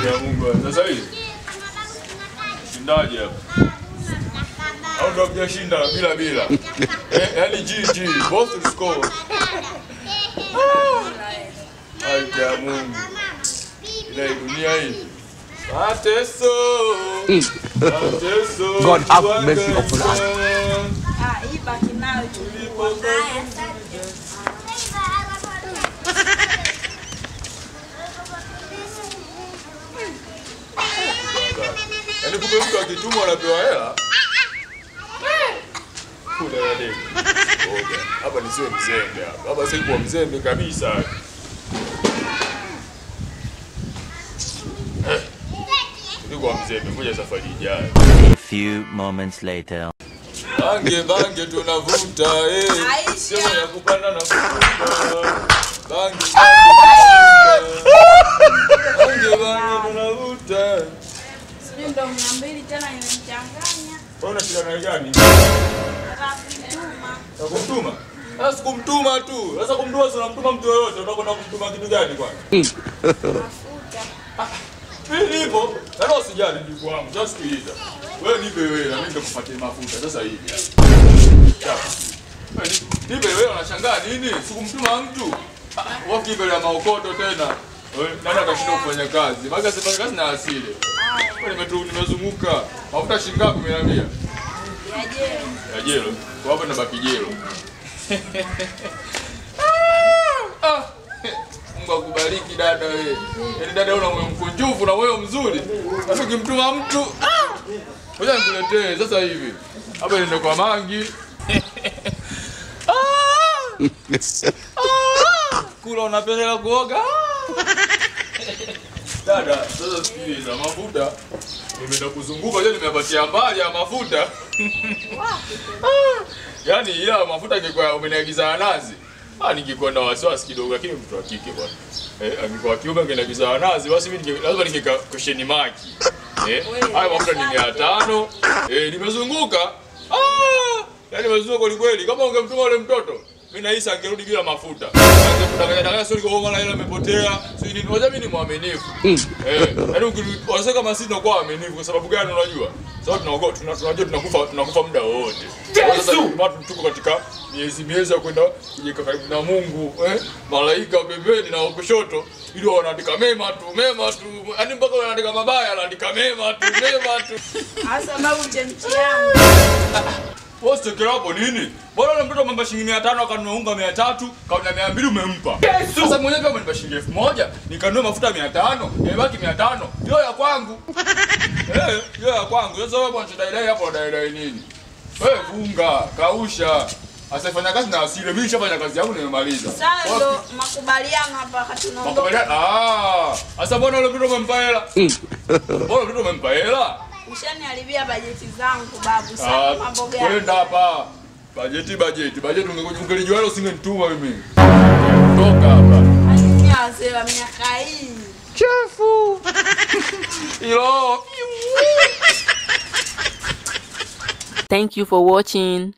Ya Mungu. Sasa hivi shindaje hapa? Au ndo mjashinda bila bila. Eh, yani GG, both will score. Haki ya Mungu. Ila hii dunia hii. Mateso. Mateso. God have mercy upon us. Ah, hii baki nayo chukua. Haya, Yaani kumbe mtu akitumwa anapewa hela. Kuna nani? Ngoja. Hapa nisiwe mzembe hapa. Hapa sasa kuwa mzembe kabisa. Eh. Nilikuwa mzembe, ngoja safari ijayo. A few moments later. Bange bange tunavuta eh. Aisha. Sema ya kupanda na kuvuta. Bange bange tunavuta. Bange bange tunavuta. sijui ndo mia mbili tena imemchanganya. Wewe una shida na gani? Nataka kumtuma. Na kumtuma? Sasa sikumtuma tu. Sasa kumtuma si unamtuma mtu yoyote, unakwenda kumtuma kitu gani kwani? Mafuta. Mimi nipo. Sasa usijali ndugu wangu, just kuita. Wewe nipe wewe na mimi nitakupatia mafuta sasa hivi. hapa. Wewe ni- Nipe wewe unashangaa nini? Sikumtuma mtu. Ah, Wapi mbele ya maokoto tena? Wewe, Nani atashinda kufanya kazi? Maana sifanya kazi na asili. Wewe nimetu nimezunguka. Mafuta shilingi ngapi umeniambia? Ya je. Ya jelo. Kwa hapa nabaki jelo. Ah! Mungu akubariki dada wewe. Yaani dada una moyo mkunjufu na moyo mzuri. Hata ukimtuma mtu, ah! Ngoja nikuletee sasa hivi. Hapa nenda kwa mangi. Ah! Ah! Kula unapeleka kuoga. Ah! Dada, sasa sikiliza mafuta. Nimeenda kuzunguka leo nimepatia mbali ya mafuta. Yaani ila mafuta ingekuwa umeniagiza nazi. Ah, ningekuwa na wasiwasi kidogo lakini mtu wa kike bwana. Eh, angekuwa kiume angeniagiza nazi basi mimi ninge lazima ningeka question mark. Eh, haya mafuta ni 500. Eh, nimezunguka. Ah! Yaani nimezunguka kweli kweli. Kama ungemtuma yule mtoto, mimi nahisi angerudi bila mafuta. Angekudanganya danganya sio kwa maana ile amepotea. Sio nini. Unajua mimi ni mwaminifu. Eh, yaani ukisema kama sisi tunakuwa waaminifu kwa sababu gani unajua? Sababu tunaogopa tuna- tunajua tunakufa tunakufa muda wote. Sasa watu tuko katika miezi miezi ya kwenda kujiweka karibu na Mungu, eh? Malaika wa pembeni na wa kushoto ili wanaandika mema tu, mema tu. Yaani mpaka wanaandika mabaya anaandika mema tu, mema tu. Hasa sababu chemchi yangu. Wewe usichekela hapo nini? Bora yule mtoto amempa shilingi 500 akanunua unga 300, kauna 200 umempa. Sasa mwenyewe pia umenipa shilingi 1000, nikanunua mafuta 500, imebaki 500. Hiyo ya kwangu. Eh, hiyo ya kwangu. Sasa wewe bwana dai hapo dai dai nini? Wewe funga, kausha. Asifanya kazi na asili. Mimi nishafanya kazi yangu nimemaliza. Sasa ndo makubaliano hapa wakati tunaondoka. Makubaliano. Ah, sasa mbona yule mtoto umempa hela? Mbona mtoto umempa hela? Ushaniharibia bajeti zangu babu. Ah, Sasa mambo gani? kwenda hapa. Bajeti bajeti. Bajeti ungekuja ungelijua hilo usingenituma mimi. Toka hapa. Hadi wazee wa miaka hii. Hilo. Thank you for watching.